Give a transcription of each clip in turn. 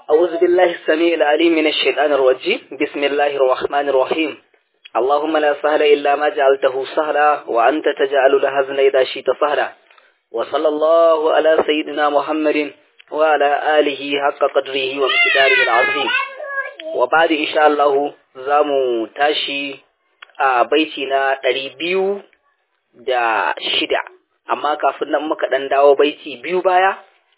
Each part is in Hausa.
أعوذ بالله السميع العليم من الشيطان الرجيم بسم الله الرحمن الرحيم اللهم لا سهل إلا ما جعلته سهلا وأنت تجعل الحزن إذا شئت سهلا وصلى الله على سيدنا محمد وعلى آله حق قدره ومقداره العظيم وبعد إن شاء الله زامو تاشي a baiti na ɗari biyu da shida amma kafin nan muka ɗan dawo baiti biyu baya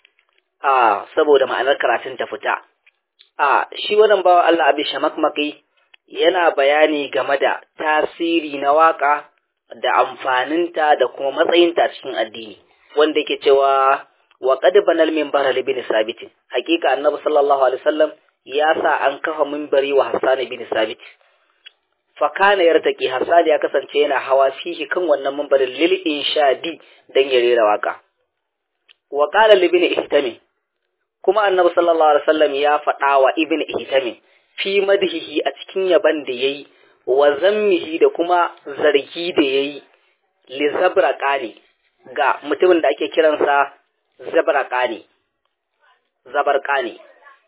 a saboda ma'anar karatun ta fita a shi wannan bawa Allah abi shamakmaki yana bayani game da tasiri na waka da amfaninta da kuma matsayinta cikin addini wanda yake cewa wa qad banal minbar ibn sabit hakika annabi sallallahu alaihi wasallam ya sa an kafa minbari wa Hassan ibn sabit fakana yartaki Hassan ya kasance yana hawa fihi kan wannan minbarin lil inshadi dan ya rera waka wa qala libni ihtami kuma annabi sallallahu alaihi wasallam ya faɗa wa ibn ihtami fi madhihi a cikin yaban da yayi wa zammihi da kuma zargi da yayi li zabraqani ga mutumin da ake kiransa zabraqani zabarqani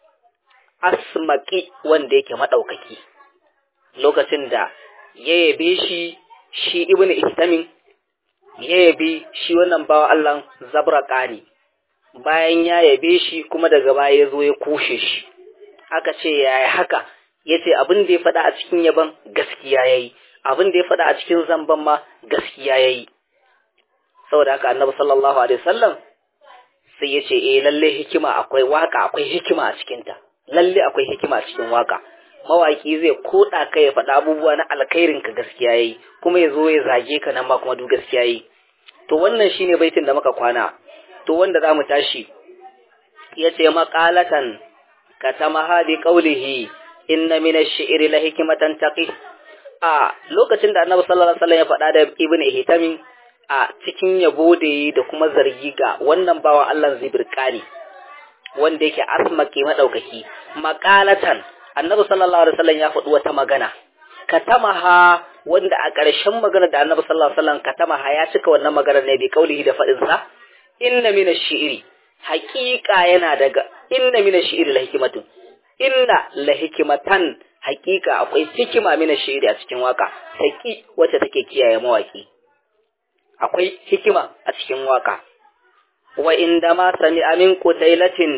asmaki wanda yake madaukaki lokacin da ya yabe shi shi ibn ihtamin ya yabe shi wannan bawa Allah zabraqani bayan ya yabe shi kuma daga baya ya zo ya kushe shi aka ce yaya haka ya ce abin da ya faɗa a cikin yaban gaskiya ya yi abin da ya faɗa a cikin zamban ma gaskiya ya yi saboda haka annabi sallallahu alaihi wasallam sai ya ce eh lalle hikima akwai waka akwai hikima a cikinta lalle akwai hikima a cikin waka mawaki zai koda ka ya faɗa abubuwa na alkhairin ka gaskiya yayi kuma ya zo ya zage ka nan ma kuma duk gaskiya yayi to wannan shine baitin da muka kwana to wanda za mu tashi ya ce maƙalatan ka ta mahadi ƙaulihi inna min ash-shi'ri la hikmatan taqi a lokacin da annabi sallallahu alaihi wasallam ya faɗa da ibn ihtamin a cikin yabo da yi da kuma zargi ga wannan bawan Allah zibirkani wanda yake asmaki madaukaki maƙalatan annabi sallallahu alaihi wasallam ya faɗi wata magana katamaha wanda a ƙarshen magana da annabi sallallahu alaihi wasallam katamaha ya cika wannan magana ne bi kaulihi da faɗin sa inna min ash-shi'ri haqiqa yana daga inna min ash-shi'ri la hikmatun inna la hikmatan haqiqa akwai hikima min ash-shi'ri a cikin waka saki wacce take kiyaye mawaki akwai hikima a cikin waka wa inda ma sami amin qutailatin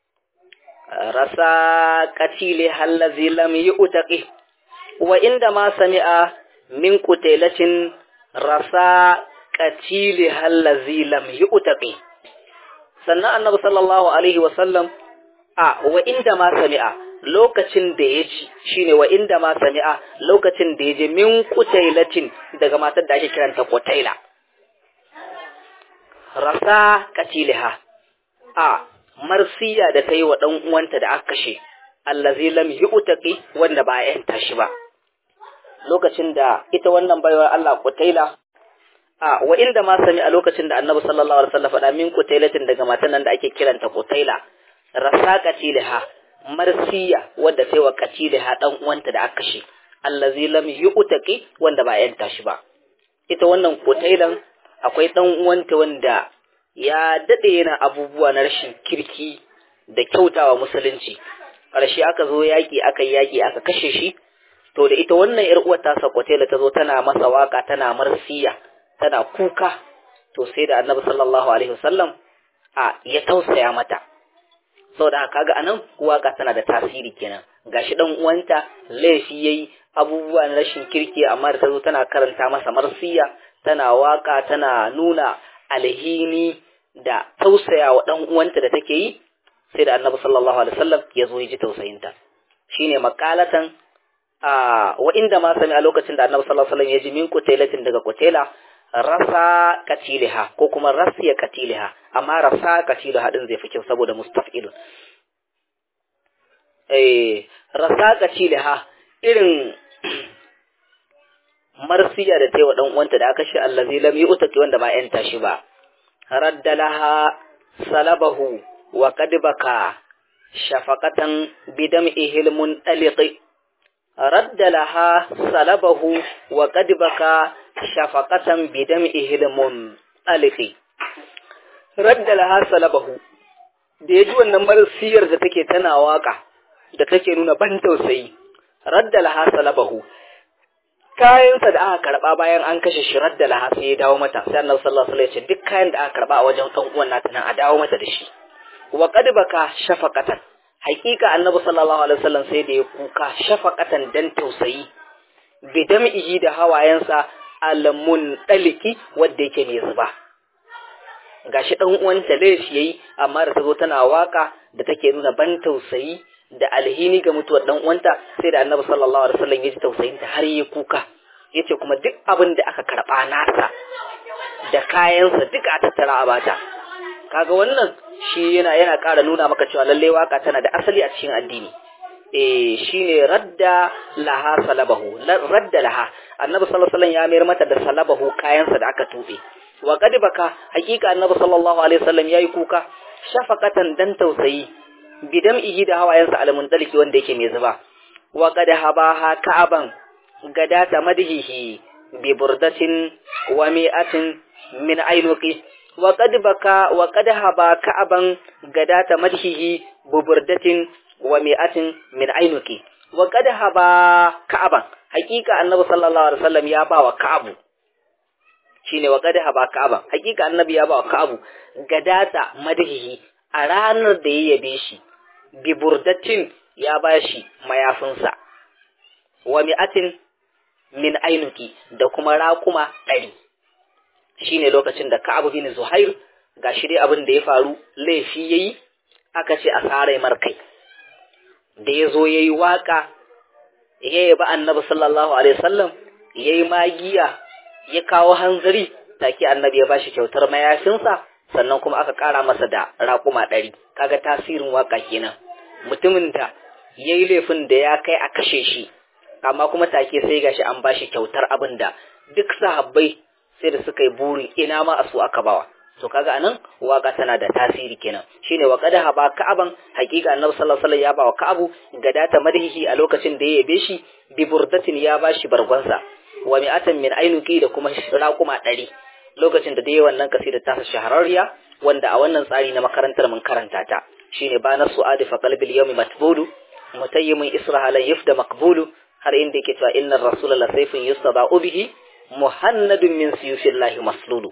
rasa qatili allazi lam yu'taqi wa inda ma sami'a min qutailatin rasa qatili allazi lam yu'taqi sannan annabi sallallahu alaihi wasallam a wa inda ma sami'a lokacin da ya ji shine wa inda ma sami'a lokacin da ya ji min qutailatin daga matar da ake kiranta qutaila rasa qatiliha a marsiya da ta yi wa ɗan uwanta da aka kashe allazi lam yu'taqi wanda ba a yanta shi ba lokacin da ita wannan baiwar Allah Qutaila a wa inda ma sami a lokacin da Annabi sallallahu alaihi wasallam faɗa min Qutailatin daga matan nan da ake kiranta Qutaila rasa qatiliha marsiya wanda ta yi wa qatiliha ɗan uwanta da aka kashe allazi lam yu'taqi wanda ba a yanta shi ba ita wannan Qutailan akwai ɗan uwanta wanda ya daɗe yana abubuwa na rashin kirki da kyautawa musulunci ƙarshe aka zo yaƙi aka yi yaƙi aka kashe shi to da ita wannan ƴar uwar ta sakwatela ta zo tana masa waka tana marsiya tana kuka to sai da annabi sallallahu alaihi wasallam a ya tausaya mata saboda kaga anan waka tana da tasiri kenan gashi dan uwanta laifi yayi abubuwa na rashin kirki amma da ta zo tana karanta masa marsiya tana waka tana nuna alhini da tausaya wa ɗan uwanta da take yi sai da annabi sallallahu alaihi wasallam ya zo ya ji tausayinta shine makalatan a wa inda ma sami a lokacin da annabi sallallahu alaihi wasallam ya ji min kutailatin daga kutaila rasa katiliha ko kuma rasiya katiliha amma rasa katiliha din zai fi kyau saboda mustaf'ilun eh rasa katiliha irin marsiya da ta yi wa ɗan uwanta da aka shi allazi lam yu'taqi wanda ba yanta shi ba radda laha salabahu wa qad baka shafaqatan bidam'ihil muntaliqi radda laha salabahu wa qad baka shafaqatan bidam'ihil muntaliqi radda laha salabahu da ya ji wannan marasiyar da take tana waka da take nuna ban tausayi radda laha salabahu kayansa da aka karba bayan an kashe shi radda laha sai ya dawo mata sai annabi sallallahu alaihi wasallam ya ce duk kayan da aka karba a wajen dan uwan nata nan a dawo mata da shi wa qad baka shafaqatan haqiqa annabi sallallahu alaihi wasallam sai da ya kuka shafaqatan dan tausayi bidam'ihi da hawayensa alamun daliki wanda yake mai zuba gashi dan uwanta laifi yayi amma da tazo tana waka da take nuna ban tausayi da alhini ga mutuwar dan uwanta sai da Annabi sallallahu alaihi wasallam ya ji tausayin ta har ya kuka yace kuma duk abin da aka karba nasa da kayansa duk a tattara a bata kaga wannan shi yana yana ƙara nuna maka cewa lalle waka tana da asali a cikin addini eh shine radda laha salabahu radda laha annabi sallallahu alaihi wasallam ya mayar mata da salabahu kayansa da aka tube wa qad baka hakika annabi sallallahu alaihi wasallam yayi kuka shafaqatan dan tausayi bidam ihi da hawayensa alamun dalki wanda yake mai zuba wa qad habaha ka'aban gadata madhihi bi burdatin wa mi'atin min ainuqi wa qad baka wa qad haba ka'aban gadata madhihi bi burdatin wa mi'atin min ainuki wa qad haba ka'aban hakika annabi sallallahu alaihi wasallam ya ba wa ka'abu shine wa qad haba ka'aban hakika annabi ya ba wa ka'abu gadata madhihi a ranar da ya yabe shi bi burdatin ya ba shi mayafinsa wa mi'atin min ainuki da kuma raƙuma ɗari shine lokacin da ka'abu bin zuhair gashi dai abin da ya faru laifi yayi aka ce a sare markai da ya zo ya yi waƙa ya yaba annabi sallallahu alaihi wasallam ya yi magiya ya kawo hanzari take annabi ya bashi kyautar mayafinsa sannan kuma aka ƙara masa da raƙuma ɗari kaga tasirin waƙa kenan mutumin da ya yi laifin da ya kai a kashe shi amma kuma take sai gashi an bashi kyautar abin da duk sahabbai sai da suka yi burin ina ma a su aka bawa to kaga anan waka tana da tasiri kenan shine wa qad haba ka'aban haqiqa annabi sallallahu alaihi wasallam ya ba wa ka'abu gadata madhihi a lokacin da ya yabe shi bi burdatin ya bashi bargonsa wa mi'atan min ainuki da kuma raquma ɗari lokacin da dai wannan kasida ta shahararriya wanda a wannan tsari na makarantar mun karanta ta shine ba na su'adi fa qalbil yawmi matbulu mutayyimun israha lan yufda maqbulu har inda yake cewa innar rasula la sayfun yustada'u bihi muhannadun min siyufillahi maslulu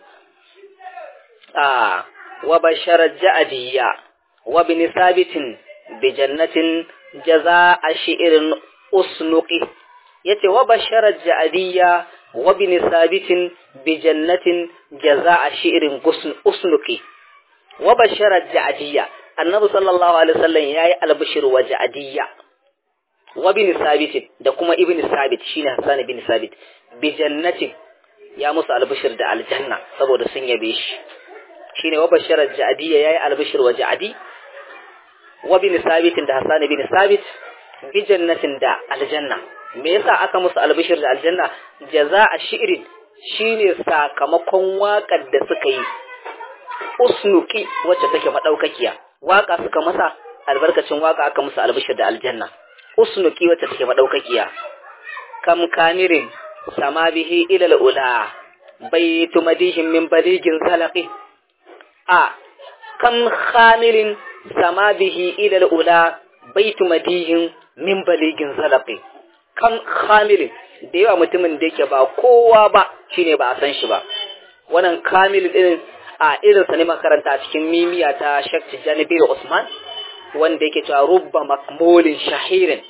آه وبشر الجأدية وابن ثابت بجنة جزاء شئر أسنقه يتي وبشر الجأدية وابن ثابت بجنة جزاء شئر أسنقه وبشر الجأدية النبي صلى الله عليه وسلم ياي البشر وجأدية وابن ثابت da kuma ibn Sabit shine Hassan ibn Sabit bi jannatin ya musu albishir da aljanna saboda sun yabe shi shine wa basharar ja'adiyya yayi albishir wa ja'adi wa bin sabitin da hasan bin sabit bi jannatin da aljanna me yasa aka musu albishir da aljanna jaza'a shi'rin shine sakamakon waƙar da suka yi usnuki wacce take madaukakiya waka suka masa albarkacin waka aka musu albishir da aljanna usnuki wacce take madaukakiya kam kamirin sama bihi ila al-ula baitu madihim min baligin salaqi a kam khamilin sama bihi ila ula baitu madihin min baligin zalaqi kam khamilin da yawa mutumin da yake ba kowa ba shine ba a san shi ba wannan kamil din a irin sa ne makaranta a cikin mimiya ta Sheikh Tijani bin Usman wanda yake cewa rubba makmulin shahirin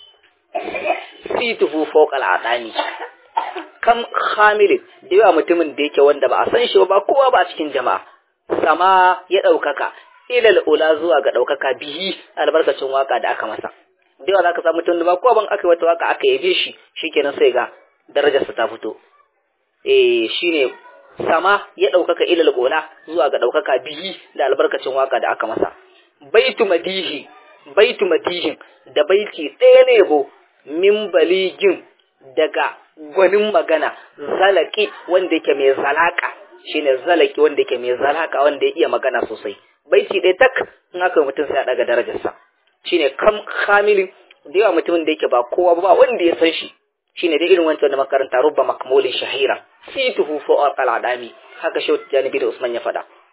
situhu fawqa al'adani kam khamilin da yawa mutumin da yake wanda ba a san shi ba kowa ba a cikin jama'a sama ya ɗaukaka ilal ula zuwa ga ɗaukaka bihi albarkacin waka da aka masa da yawa za ka samu mutum da ba ko ban aka yi wata waka aka yabe shi shikenan sai ga darajarsa ta fito eh shine sama ya ɗaukaka ilal ula zuwa ga ɗaukaka bihi da albarkacin waka da aka masa baitu madihi baitu madihin da baiti ɗaya ne yabo min baligin daga gwanin magana zalaki wanda yake mai zalaka shine zalaki wanda yake mai zalaka wanda ya iya magana sosai baiti ɗaya tak in aka mutum sai a daga darajarsa shine kam kamilin da yawa mutumin da yake ba kowa ba wanda ya san shi shine dai irin wancan da makaranta rubba makmulin shahira situhu fa al'adami haka shehu tijani bin usman ya faɗa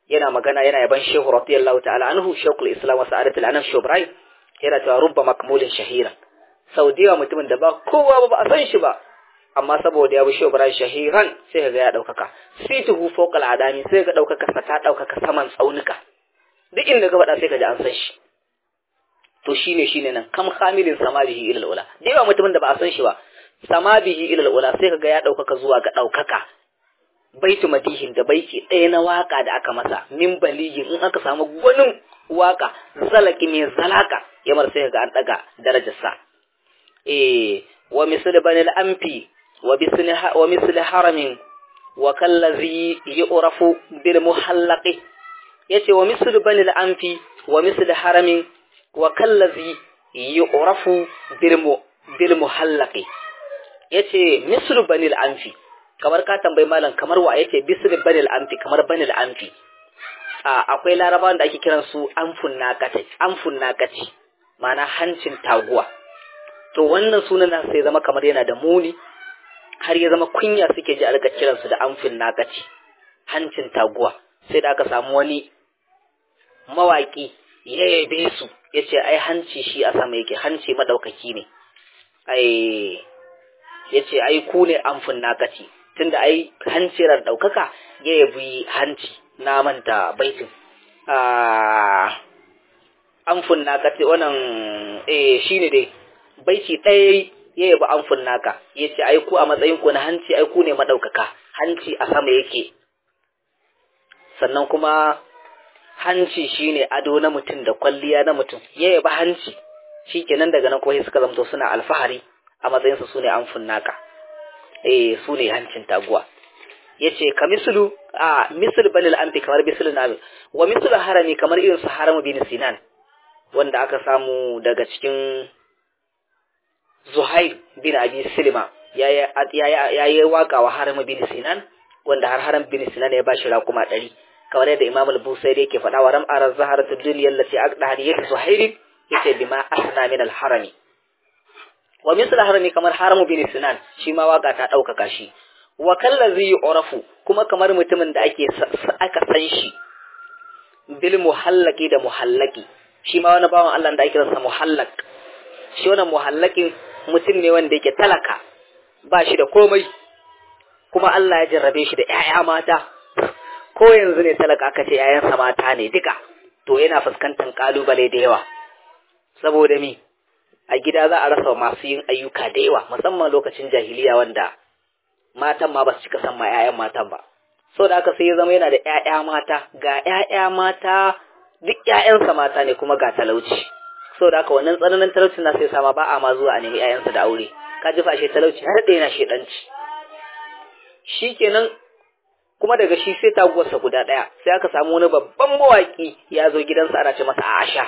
yana magana yana yaban shehu radiyallahu ta'ala anhu shekul islam wa sa'adatul anam shubrai yana cewa rubba makmulin shahiran sau da yawa mutumin da ba kowa ba ba a san shi ba amma saboda ya bi shehu ibrahim shahiran sai ka ga ya ɗaukaka situhu fawqal adami sai ka ɗaukaka sa ta ɗaukaka saman tsaunuka duk inda ka faɗa sai ka ji an san shi to shine shine nan kam khamilin samabihi ila ula da yawa mutumin da ba a san shi ba samabihi ila ula sai ka ga ya ɗaukaka zuwa ga ɗaukaka baitu madihin da baiti ɗaya na waka da aka masa min baligin in aka samu gwanin waka zalaki mai zalaka yamar sai ga an ɗaga darajarsa eh wa misl bani al-amfi wa bisni wa misl haramin wa kallazi yu'rafu bil muhallaqi yace wa misl bani al-amfi wa misl haramin wa kallazi yu'rafu bil bil muhallaqi yace misl bani al-amfi kamar ka tambayi malam kamar wa yace bisr bani al-amfi kamar bani al-amfi akwai larabawan da ake kiran su amfun naqati amfun naqati ma'ana hancin taguwa to wannan sunan sai zama kamar yana da muni har ya zama kunya suke ji a rika kiransu da amfin nakaci hancin taguwa sai da aka samu wani mawaki ya yabe su ya ce ai hanci shi a sama yake hanci madaukaki ne ai ya ce ai ku ne amfin nakaci tunda ai hancirar daukaka ya yabi hanci na manta baitin amfin nakaci wannan eh shine dai baiti ɗaya ya yabi amfin naka ya ce ai ku a matsayin ku na hanci ai ku ne maɗaukaka hanci a sama yake sannan kuma hanci shine ado na mutum da kwalliya na mutum ya yabi hanci shi kenan daga nan kuma suka zamto suna alfahari a matsayinsu su ne amfin naka eh su ne hancin taguwa ya ce ka misulu a misul balil amfi kamar bisul na wa misul harami kamar irin su haramu bin sinan wanda aka samu daga cikin Zuhair bin Abi Silma ya yi waka wa Haram bin Sinan wanda har Haram bin Sinan ya bashi raƙuma ɗari kamar yadda Imam al-Busairi yake faɗa wa ram'ar zaharatu dunya allati aqda hadiyatu Zuhair yace bima asna min al-harami wa misal harami kamar Haram bin Sinan shi ma waka ta ɗaukaka shi wa kallazi urafu kuma kamar mutumin da ake aka san shi bil muhallaki da muhallaki shi ma wani bawan Allah da ake ransa muhallak shi wannan muhallakin mutum ne wanda yake talaka ba shi da komai kuma Allah ya jarrabe shi da ‘ya'ya mata ko yanzu ne talaka aka ce ‘ya'yansa mata ne duka to yana fuskantar ƙalubale da yawa saboda mi a gida za a rasa masu yin ayyuka da yawa musamman lokacin jahiliya wanda matan ma ba su cika san ma ‘ya'yan matan ba saboda haka sai ya zama yana da ‘ya'ya mata ga ‘ya'ya mata duk ‘ya'yansa mata ne kuma ga talauci saboda haka wannan tsananin talaucin na sai sama ba a ma zuwa a nemi ƴaƴansa da aure ka ji fashe talauci har da yana shedanci shikenan kuma daga shi sai taguwarsa guda ɗaya sai aka samu wani babban mawaƙi ya zo gidansa ana ce masa Aisha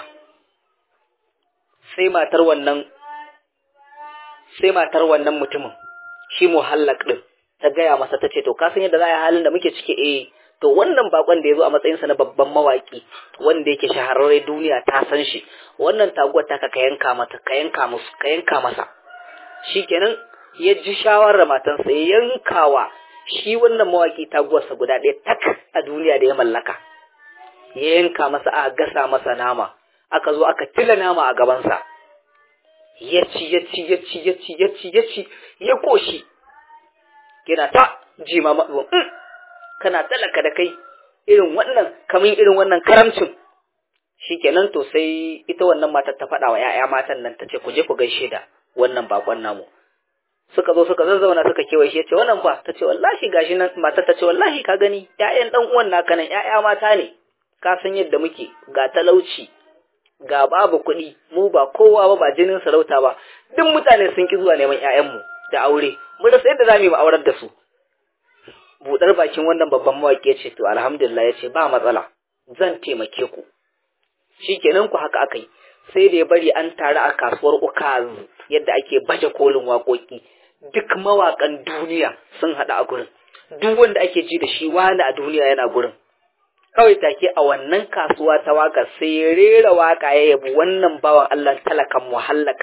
sai matar wannan sai matar wannan mutumin shi muhallak din ta gaya masa ta ce to ka san yadda za a yi halin da muke ciki eh to wannan bakon da ya zo a matsayinsa na babban mawaki wanda yake shahararre duniya ta san shi wannan taguwar ta ka yanka mata ka yanka musu ka yanka masa shikenan ya ji shawarar matansa ya yankawa shi wannan mawaki taguwarsa guda ɗaya tak a duniya da ya mallaka ya yanka masa a gasa masa nama aka zo aka tila nama a gabansa ya ci ya ci ya ci ya ci ya ci ya ci ya koshi yana ta jima matsuwan kana talaka da kai irin wannan kamin irin wannan karamcin shikenan to sai ita wannan matar ta faɗa wa ‘ya'ya matan nan ta ce ku je ku gaishe da wannan bakon namu suka zo suka zazzauna suka kewaye shi ya ce wannan fa ta ce wallahi gashi nan matar ta ce wallahi ka gani ‘ya'yan ɗan uwan naka nan ‘ya'ya mata ne ka san yadda muke ga talauci ga babu kuɗi mu ba kowa ba ba jinin sarauta ba duk mutane sun ki zuwa neman ‘ya'yanmu da aure mu rasa yadda za mu yi aurar da su buɗar bakin wannan babban mawaƙi ya ce to alhamdulillah ya ce ba matsala zan taimake ku shikenan ku haka aka yi sai da ya bari an taru a kasuwar ukaz yadda ake baje kolin waƙoƙi duk mawaƙan duniya sun haɗu a gurin duk wanda ake ji da shi wani a duniya yana gurin kawai take a wannan kasuwa ta waka sai ya rera waka ya yabi wannan bawan Allah talakan muhallak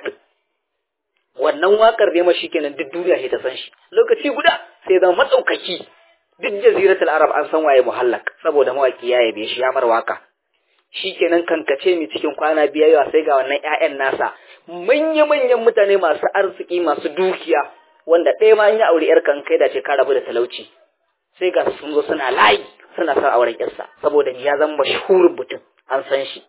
wannan wakar ne ma shikenan duk duniya sai ta san shi lokaci guda sai zama matsaukaki duk jaziratul arab an san waye muhallak saboda mawaki ya yabe shi ya mar waka shikenan kankace mi cikin kwana biyayya sai ga wannan ƴaƴan nasa manya manyan mutane masu arziki masu dukiya wanda ɗaya ma ya aure yar kan kai da ce ka rabu da talauci sai ga sun zo suna layi suna son auren yarsa saboda ya zama mashhurin mutum an san shi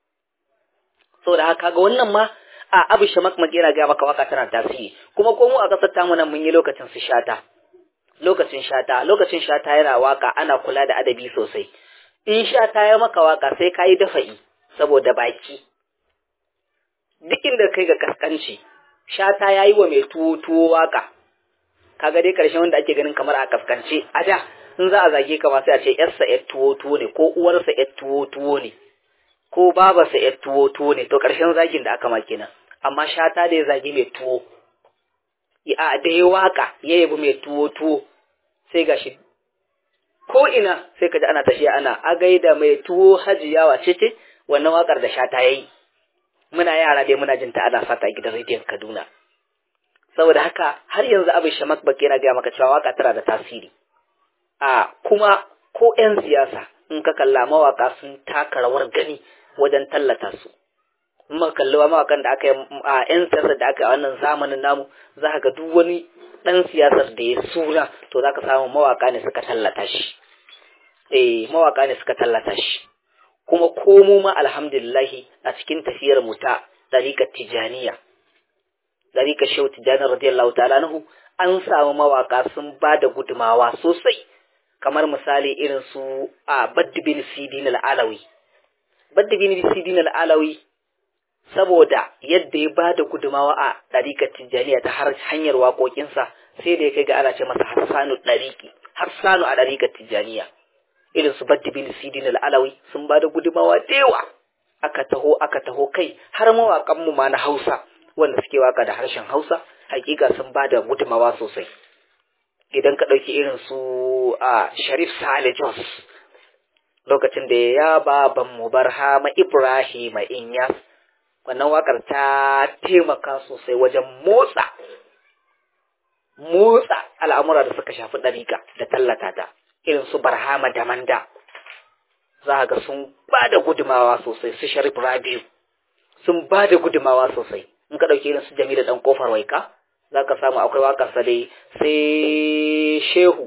saboda haka ga wannan ma a abu shamak yana ga maka waka tana tasiri kuma ko mu a kasar tamu nan mun yi lokacin su shata lokacin shata lokacin shata yana waka ana kula da adabi sosai in shata ya maka waka sai ka yi dafa'i saboda baki duk inda kai ga kaskanci shata ya yi wa mai tuwo tuwo waka kaga dai karshen wanda ake ganin kamar a kaskance a da in za a zage ka sai a ce yarsa yar tuwo tuwo ne ko uwarsa yar tuwo tuwo ne ko babarsa yar tuwo tuwo ne to karshen zagin da aka ma kenan amma shata da ya zagi mai tuwo a da ya waka ya yabi mai tuwo tuwo sai gashi ko ina sai ka ji ana tafiya ana a gaida mai tuwo hajiya wace ce wannan wakar da shata yayi muna yara dai muna jinta ana sata a gidan rediyon Kaduna saboda haka har yanzu abin shamak baki yana gaya maka cewa waka tana da tasiri a kuma ko 'yan siyasa in ka kalla mawaka sun taka rawar gani wajen tallata su muka kalli mawakan da aka yi a 'yan siyasar da aka yi a wannan zamanin namu za ka ga duk wani ɗan siyasar da ya suna to za ka samu mawaka ne suka tallata shi eh mawaka ne suka tallata shi kuma komo ma alhamdulillahi a cikin tafiyar mu ta ɗariƙar tijaniya ɗariƙar shehu tijani radiyallahu ta'ala nahu an samu mawaka sun ba da gudumawa sosai kamar misali irin su a baddi bin sidin al'alawi baddi bin sidin al'alawi saboda yadda ya ba da gudumawa a ɗariƙar tijjaniya ta har hanyar waƙoƙinsa sai da ya kai ga ana ce masa hassanu ɗariƙi hassanu a ɗariƙar tijjaniya irin su baddi bin sidin al'alawi sun ba da gudumawa da yawa aka taho aka taho kai har mawaƙanmu ma na hausa wanda suke waka da harshen hausa hakika sun ba da gudumawa sosai idan ka ɗauki irin su a sharif sale jos lokacin da ya baban mu barhama ibrahim inyas wannan wakar ta taimaka sosai wajen motsa motsa al'amura da suka shafi ɗariƙa da tallata ta irin su barhama da manda za ga sun ba da gudumawa sosai su sharif rabiu sun ba da gudumawa sosai in ka ɗauki irin su jamilu ɗan ƙofar waika za ka samu akwai waƙarsa dai sai shehu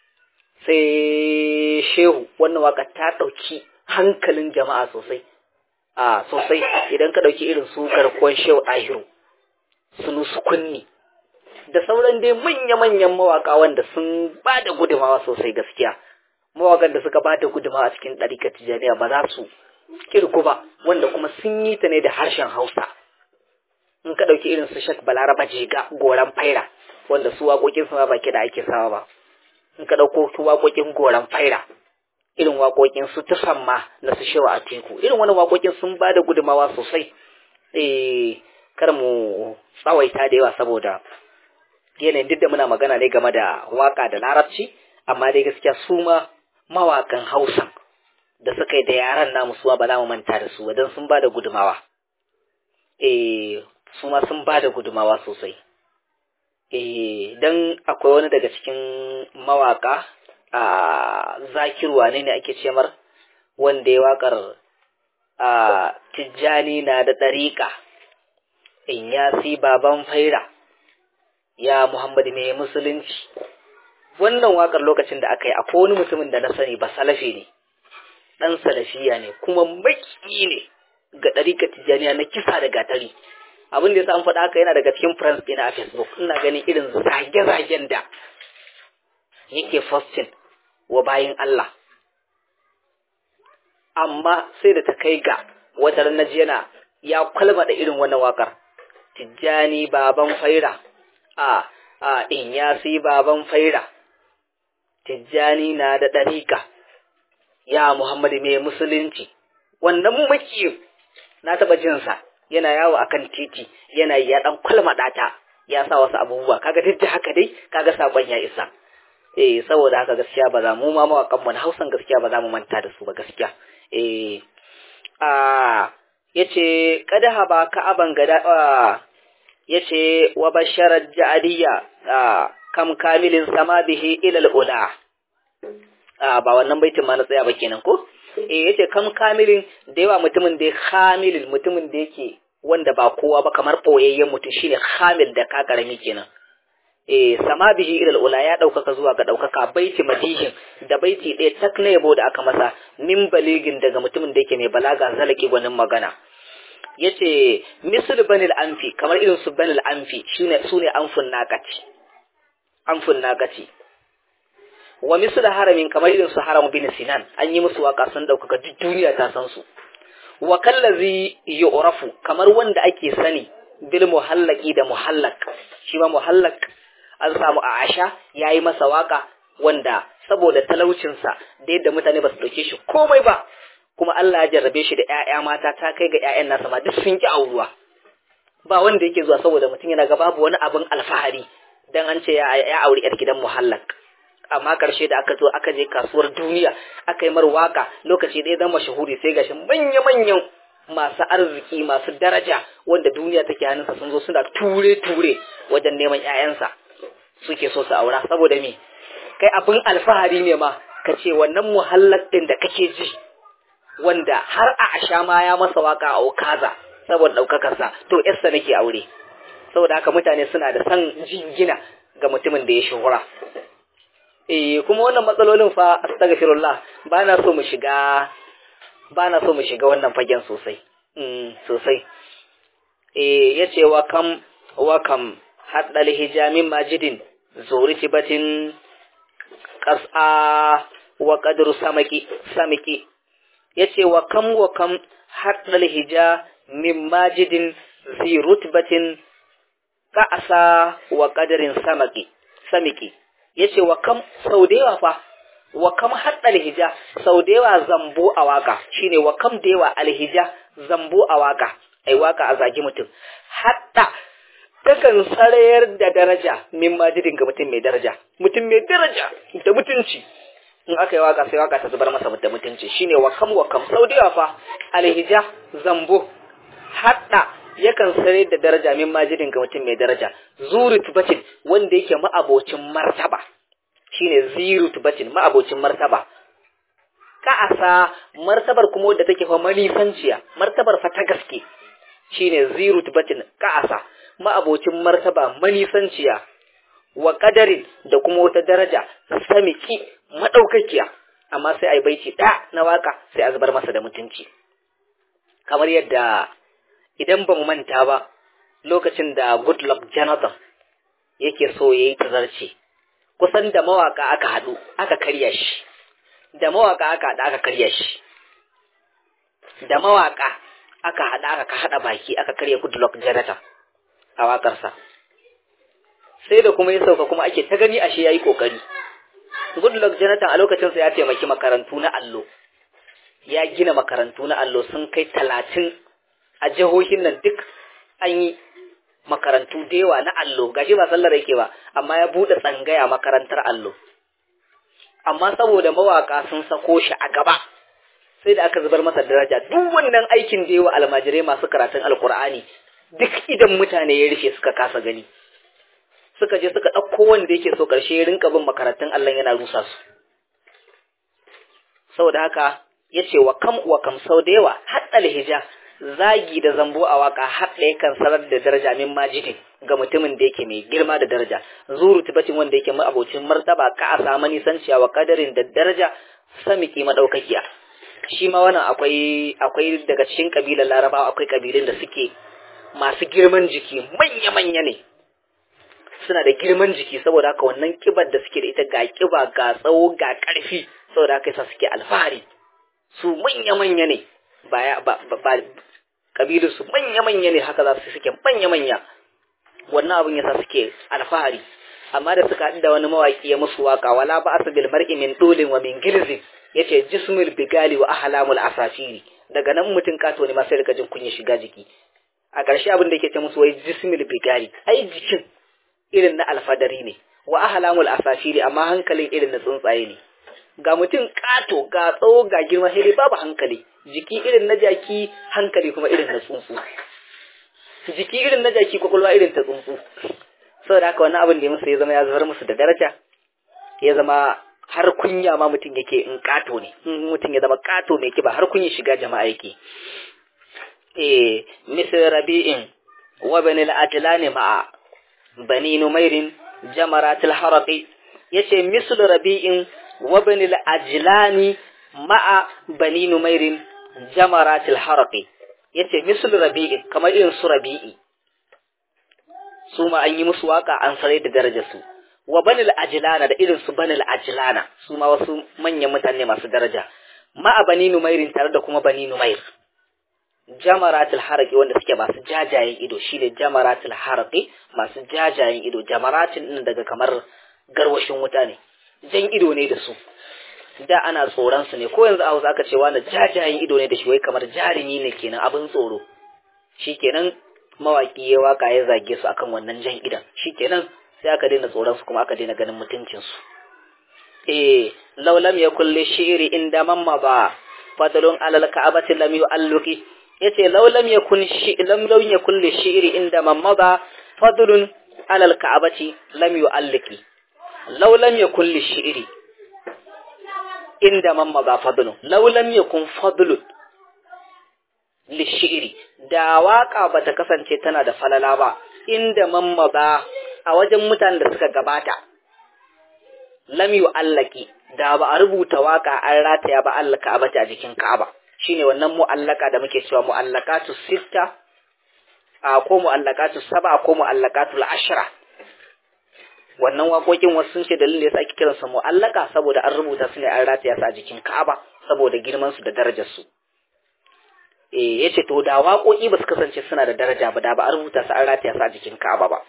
sai shehu wannan waka ta ɗauki hankalin jama'a sosai a sosai idan ka ɗauki irin su garkuwan shehu ahiru sunu su kunni da sauran dai manya-manyan mawaka wanda sun ba da gudumawa sosai gaskiya mawakan da suka ba da gudumawa cikin ɗarikar tijaniya ba za su kirku ba wanda kuma sun yi ta ne da harshen hausa in ka ɗauki irin su shak balaraba jega goran faira wanda su waƙoƙin su ma baki da ake sawa ba in ka ɗauko su waƙoƙin goran faira irin waƙoƙin su tufan ma na su shewa a teku irin wani waƙoƙin sun ba da gudumawa sosai eh kar mu tsawaita da yawa saboda yanayin duk da muna magana ne game da waƙa da larabci amma dai gaskiya su ma mawaƙan hausa da suka yi da yaran namu suwa ba za mu manta da su don sun ba da gudumawa eh su ma sun ba da gudumawa sosai. Eh, don akwai wani daga cikin mawaka a zakirwa ne ne ake ce mar wanda ya wakar a tijjani na da ɗariƙa in ya si baban faira ya Muhammadu mai musulunci wannan wakar lokacin da aka yi akwai wani mutumin da na sani ba salafi ne ɗan salafiya ne kuma maki ne ga ɗariƙar tijjaniya na kisa da gatari abin da ya an faɗa haka yana daga cikin friends ɗina a facebook ina ganin irin zage-zagen da yake posting wa bayin Allah amma sai da ta kai ga wata na yana ya kwalma da irin wannan wakar tijjani baban faira a a in ya si baban faira tijjani na da ɗariƙa ya muhammadu mai musulunci wannan makiyin na taɓa jinsa yana yawo akan titi yana ya dan kwalmada ta ya sa wasu abubuwa kaga duk da haka dai kaga sakon ya isa eh saboda haka gaskiya ba za mu ma mawakan mu na Hausan gaskiya ba za mu manta da su ba gaskiya eh a yace kada ba ka aban gada yace wa basharat ja'aliya kam kamilin sama bihi ila al-ula a ba wannan baitin ma na tsaya ba kenan ko eh yace kam kamilin da yawa mutumin da ya kamilin mutumin da yake wanda ba kowa ba kamar boyayyen mutum shine kamil da ka karami kenan eh sama bihi ila ula ya daukaka zuwa ga daukaka baiti madihin da baiti ɗaya tak na yabo da aka masa min baligin daga mutumin da yake mai balaga zalaki gwanin magana yace misl banil anfi kamar irin su banil anfi shine sune anfun naqati anfun naqati wa misl haramin kamar irin su haram bin sinan an yi musu waka sun daukaka duk duniya ta san su wa kallazi yu'rafu kamar wanda ake sani bil muhallaki da muhallak shi ma muhallak an samu a asha yayi masa waka wanda saboda talaucinsa da yadda mutane ba su dauke shi komai ba kuma Allah ya jarrabe shi da ƴaƴa mata ta kai ga ƴaƴan nasa ma duk sun ki auruwa ba wanda yake zuwa saboda mutum yana ga babu wani abin alfahari dan an ce ya ya auri yar gidan muhallak amma karshe da aka zo aka je kasuwar duniya aka yi mar waka lokaci ɗaya zama mashahuri sai gashi manya manyan masu arziki masu daraja wanda duniya take hannunsa sun zo suna ture ture wajen neman ƴaƴansa suke so su aura saboda me kai abin alfahari ne ma ka ce wannan muhallak ɗin da kake ji wanda har a asha ma ya masa waka a okaza saboda ɗaukakarsa to yarsa nake aure saboda haka mutane suna da san jingina ga mutumin da ya shuhura eh kuma wannan matsalolin fa astaghfirullah ba na so mu shiga ba na so mu shiga wannan fagen sosai mm, sosai eh yace wa kam wa kam haddal hijamin majidin zuritibatin qas'a wa qadru samaki samiki yace wa kam wa kam haddal hija min majidin zi rutbatin qa'sa wa qadrin samaki samiki yace wa kam sau da yawa fa wa kam haddal hija sau da yawa zambo a waka shine wa kam da yawa alhija zambo a waka ai waka a zagi mutum hadda takan sarayar da daraja min majidin ga mutum mai daraja mutum mai daraja da mutunci in aka yi waka sai waka ta zubar masa da mutunci shine wa kam wa kam sau da yawa fa alhija zambo hadda yakan sarayar da daraja min majidin ga mutum mai daraja zuri tubatin wanda yake ma'abocin martaba shine ziru tubatin ma'abocin martaba ka'asa martabar kuma wadda take fa manifanciya martabar fa ta gaske shine ziru tubatin ka'asa ma'abocin martaba manisanciya wa kadarin da kuma wata daraja samiki madaukakiya amma sai ai baiti da na waka sai a zubar masa da mutunci kamar yadda idan ban manta ba lokacin da Goodluck Jonathan yake so yayi tazarci kusan da mawaka aka hadu aka karya shi da mawaka aka hada aka karya shi da mawaka aka hada aka hada baki aka karya Goodluck Jonathan a waƙarsa sai da kuma ya sauka kuma ake ta gani ashe yayi kokari Goodluck Jonathan a lokacin sa ya taimaki makarantu na allo ya gina makarantu na allo sun kai talatin a jihohin nan duk an yi makarantu da yawa na allo gashi ba sallar yake ba amma ya bude tsangaya makarantar allo amma saboda mawaka sun sako shi a gaba sai da aka zubar masa daraja duk wannan aikin da yawa almajirai masu karatun alkur'ani duk idan mutane ya rufe suka kasa gani suka je suka ɗauko wanda yake so ƙarshe ya rinka bin makarantun Allah yana rusa su saboda haka ya ce wa kam wa kam sau da yawa haɗa hija zagi da zambo a waka haɗa yakan sanar da daraja min majidin ga mutumin da yake mai girma da daraja zuru tibacin wanda yake abocin martaba ka a samu nisanciya wa kadarin da daraja samiki madaukakiya shi ma wannan akwai akwai daga cikin kabilar larabawa akwai kabilun da suke masu girman jiki manya-manya ne suna da girman jiki saboda haka wannan kibar da suke da ita ga kiba ga tsawo ga ƙarfi saboda haka yasa suke alfahari su manya-manya ne ba ba ba kabilun su manya-manya ne haka za su suke manya-manya wannan abin yasa suke alfahari amma da suka haɗu da wani mawaƙi ya musu waka wala ba asu bil mar'i min dolin wa min girzin yace jismul bigali wa ahlamul asafiri daga nan mutum kato ne ma sai rika jin kunya shiga jiki a ƙarshe abin da yake ce musu wai jismil bigari ai jikin irin na alfadari ne wa ahlamul asafiri amma hankalin irin na tsuntsaye ne ga mutum kato ga tsawo ga girma sai babu hankali jiki irin na jaki hankali kuma irin na tsuntsu jiki irin na jaki kwakwalwa irin ta tsuntsu saboda haka wannan abin da ya musu ya zama ya zubar musu da daraja ya zama har kunya ma mutum yake in kato ne in mutum ya zama kato mai kiba har kunya shiga jama'a yake eh misal rabi'in wa bani al-ajlan ma'a bani numairin jamaratul haraqi yace misal rabi'in wa bani al-ajlan ma'a bani numairin jamaratul haraqi yace misal rabi'in kamar irin su rabi'i su ma an yi musu waka an sarai da darajar su wa banil ajlana da irin su banil ajlana su ma wasu manyan mutane masu daraja ma a bani numairin tare da kuma bani numair jamaratul haraqi wanda suke masu jajayen ido shine jamaratul haraqi masu jajayen ido jamaratin din daga kamar garwashin wuta ne jan ido ne da su da ana tsoron su ne ko yanzu a Hausa aka ce wani jajayen ido ne da shi wai kamar jarumi ne kenan abin tsoro shikenan mawaki ya waka ya zage su akan wannan jan idan shikenan sai aka daina tsoron su kuma aka daina ganin mutuncin su eh law lam yakul li shi'ri inda mamma ba fadlun alal ka'abati lam yu'alluqi yace law lam yakun shi lam law yakul li shi'ri inda mamma ba fadlun alal ka'abati lam yu'alliqi law lam yakul li shi'ri inda mamma ba fadlun law lam yakun fadlun li shi'ri da waka bata kasance tana da falala ba inda mamma ba a wajen mutanen da suka gabata lam yu'allaki da ba a rubuta waka an rataya ba Allah Ka'abata a jikin Ka'aba shine wannan mu'allaka da muke cewa mu'allakatu sitta a ko mu'allakatu saba ko mu'allakatul ashra wannan waƙoƙin wasu sun ce dalilin da yasa ake kiransa mu'allaka saboda an rubuta su ne an rataya su a jikin Ka'aba saboda girman su da darajar su eh yace to da waƙoƙi ba su kasance suna da daraja ba da ba a rubuta su an rataya su a jikin Ka'aba ba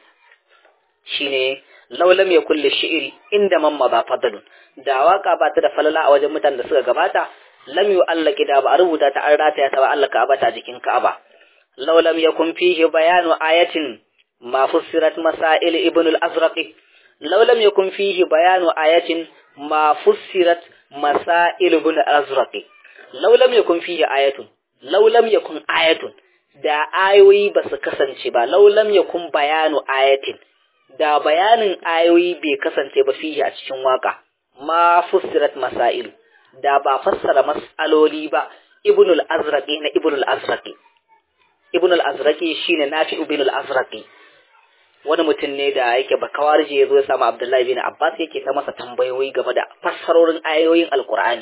shine law lam yakul shi'ri inda man ba fadlun da waka ba ta da falala a wajen mutanen da suka gabata lam yu'allaki da ba a rubuta ta an rataya ta ba Allah Ka'aba ta jikin Ka'aba law lam yakun fihi bayanu ayatin ma fussirat masail ibn al-azraqi law lam yakun fihi bayanu ayatin ma fussirat masail ibn al-azraqi law lam yakun fihi ayatun law lam yakun ayatun da ayoyi ba su kasance ba law lam yakun bayanu ayatin da bayanin ayoyi bai kasance ba fihi a cikin waka ma fussirat masail da ba fassara mas'aloli ba ibn al-azraqi na ibn al-azraqi ibn al-azraqi shine nafi ibn al-azraqi wani mutum ne da yake bakawarje ya zo ya samu abdullahi bin abbas yake ta masa tambayoyi game da fassarorin ayoyin alqur'ani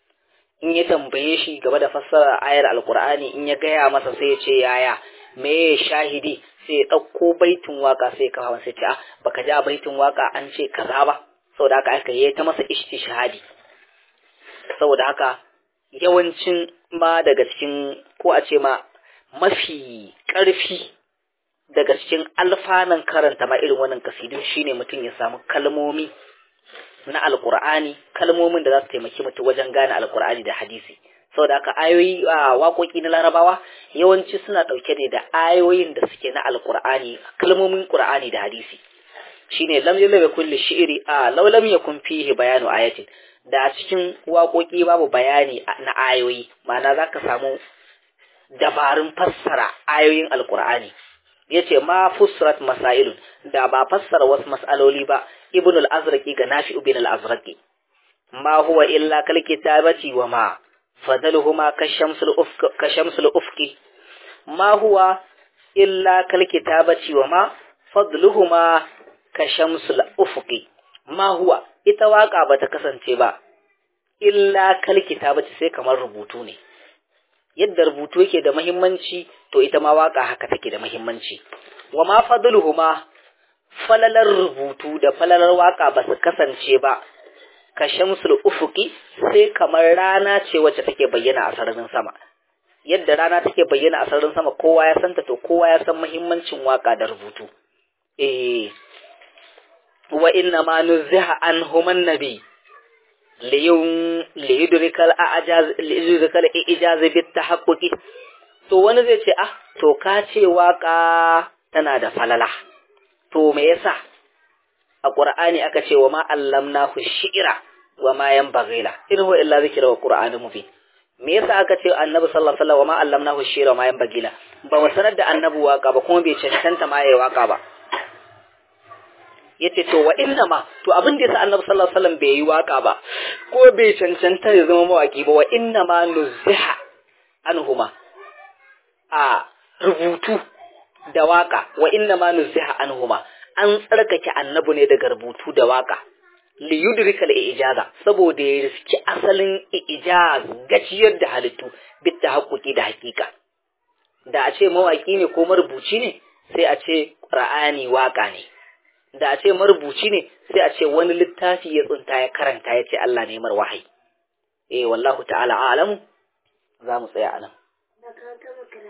in ya tambaye shi game da fassara ayar alqur'ani in ya gaya masa sai ya ce yaya me shahidi sai ya ɗauko baitin waka sai ya kawo sai ce ah baka ja baitin waka an ce kaza ba saboda haka aka yi ta masa istishhadi saboda haka yawancin ma daga cikin ko a ce ma mafi ƙarfi daga cikin alfanan karanta ma irin wannan kasidun shine mutum ya samu kalmomi na alkur'ani kalmomin da za su taimaki mutum wajen gane alkur'ani da hadisi saboda haka ayoyi a waƙoƙi na larabawa yawanci suna ɗauke ne da ayoyin da suke na alkur'ani kalmomin qur'ani da hadisi shine lam yalba kulli shi'ri a law lam yakun fihi bayanu ayatin da a cikin waƙoƙi babu bayani na ayoyi ma'ana zaka samu dabarun fassara ayoyin alkur'ani yace ma fusrat masailun da ba fassara wasu mas'aloli ba ibn al-azraqi ga nafi ibn al-azraqi ma huwa illa kal kitabati wa ma fadaluhuma kashamsul ufq kashamsul ufqi ma huwa illa kal kitabati wa ma fadluhuma kashamsul ufqi ma huwa ita waka bata kasance ba illa kal kitabati sai kamar rubutu ne yadda rubutu yake da muhimmanci to ita ma waka haka take da muhimmanci wa ma fadluhuma falalar rubutu da falalar waka ba su kasance ba ka shamsul ufuki sai kamar rana ce wacce take bayyana a sararin sama yadda rana take bayyana a sararin sama kowa ya santa to kowa ya san muhimmancin waka da rubutu eh wa inna ma nuziha anhuman nabi liyun liyudrikal a'jaz liyudrikal ijaz bit tahaqquqi to wani zai ce ah to ka ce waka tana da falala to me yasa a qur'ani aka ce wa ma allamnahu shi'ra wa ma yanbaghila in huwa illa zikra wa qur'anun mubin me yasa aka ce annabi sallallahu alaihi wasallam wa ma allamnahu shi'ra wa ma yanbaghila ba mu sanar da annabi waka ba kuma bai cancanta ma yayi waka ba yace to wa inna ma to abin da yasa annabi sallallahu alaihi wasallam bai yi waka ba ko bai cancanta ya zama mawaki ba wa inna ma nuziha anhuma a rubutu da waka wa inna ma nuziha anhuma an tsarkake annabi ne daga rubutu da waka li yudrika al ijaza saboda ya riski asalin ijaz gaciyar da halittu bit tahaqquqi da hakika da a ce mawaki ne ko marubuci ne sai a ce qur'ani waka ne da a ce marubuci ne sai a ce wani littafi ya tsunta ya karanta ya ce Allah ne mar wahayi eh wallahu ta'ala a'lamu za mu tsaya anan